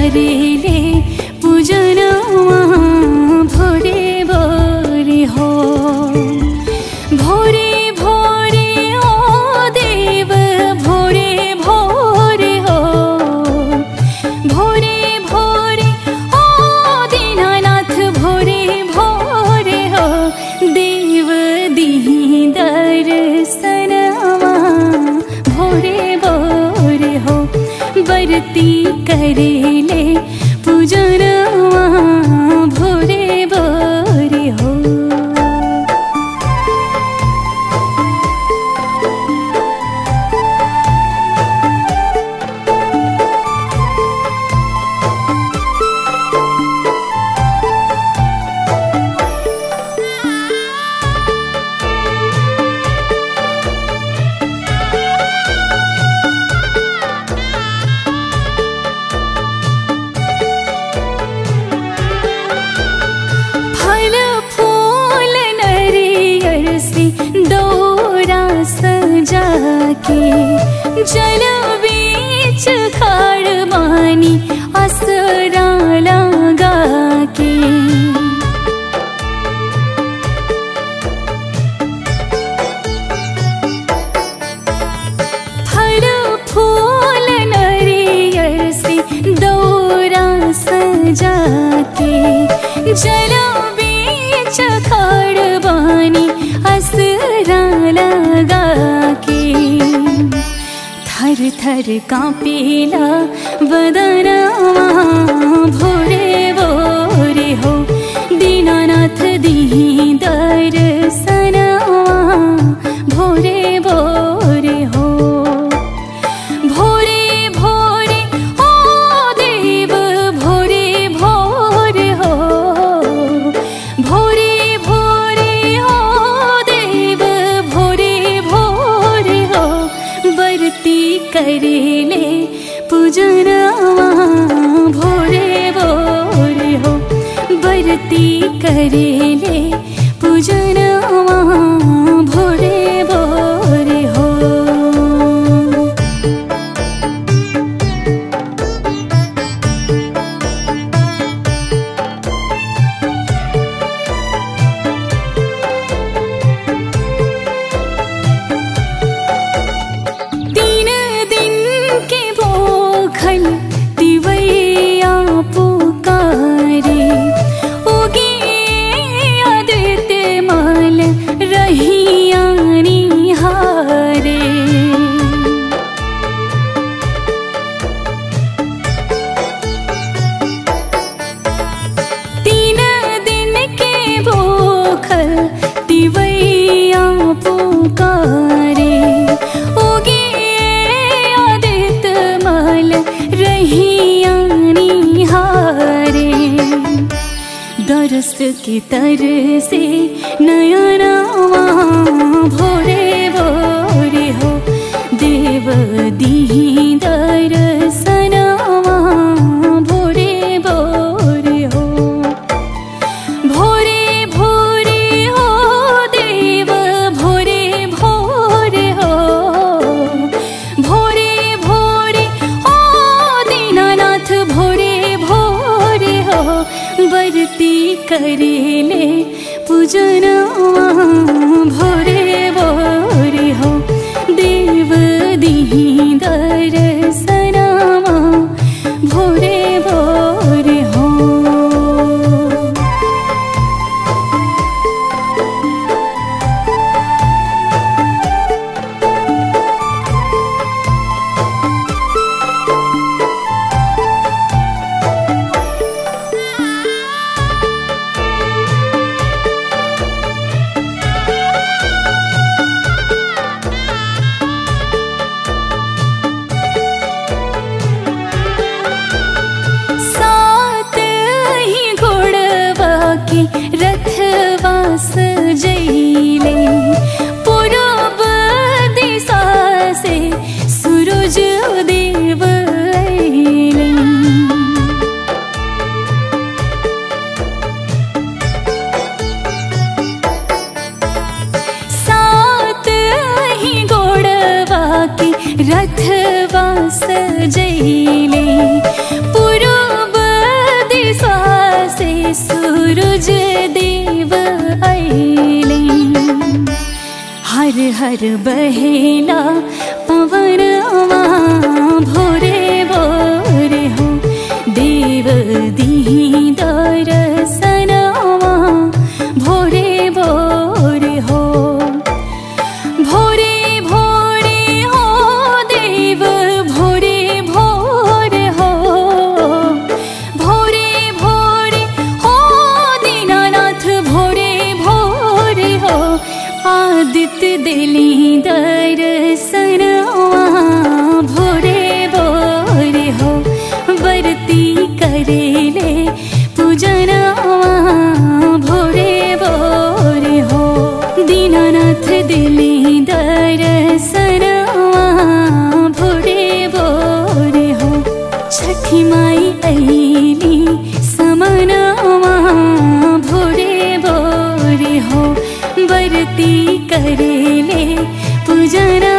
करेले पूजनवा भोरे भोरे हो भोरे भोरे ओ देव भोरे भोरे हो भोरे भोरे ओ दीनानाथ भोरे भोरे हो देव दीही दर्शनवा भोरे भोरे हो बरती करेले पूजनवा भोरे भोरे हो फल फूल नरियर से दौरा सजा के जल बीच खाड़ बानी असरा लगा के फल फूल नरियर से दौरा सजा के जल बीच खड़ बानी असरा लगा के थर थर कांपेला बदनवा भोरे भोरे हो दीनानाथ दी दर्शनवा भोरे भोरे हो भोरे भोरे ओ देव भोरे भोरे हो भोरे भोरे ओ देव भोरे भोरे हो बरती करेले पूजनवा भोरे भोरे हो बरती करेले पूजनवा भोरे भोरे हो तीन दिन के भोखल दिवैया पुकारे उगे आदित्य माल रहिया निहारे तीन दिन के भूखल दिवैया पुकारे उगे आदित माल रहिया निहारे दरस के तर से नयनवा भोरे भोरे हो देव दी दर्शनवा भोरे भोरे हो भोरे भोरे हो देव भोरे भोरे हो भोरे भोरे ओ दीनानाथ भोरे भोरे हो बरती करेले पूजनवा भोरे भोरे हो देव दी दर्शनवा भोरे भोरे हो सात ही घोड़वा के रथवा सजैले पूरब दिशा से सूरज देव अइले सात ही घोड़वा के रथवा सजैले पूरब सूरज देव ऐले हर हर बहेला पवनवा भोरे भोरे हो देव दी दर्शनवा भोरे भोरे हो भोरे भोरे हो देव भोरे भोरे हो भोरे भोरे हो दीनानाथ भोरे भोरे हो आदित्य दिली दर्शनवा भोरे भोरे हो वर्ती करेले पूजनवा भोरे भोरे हो दीनानाथ दिली दर्शनवा भोरे भोरे हो छठी माई ऐली समनवा भोरे भोरे हो बरती करेले पूजना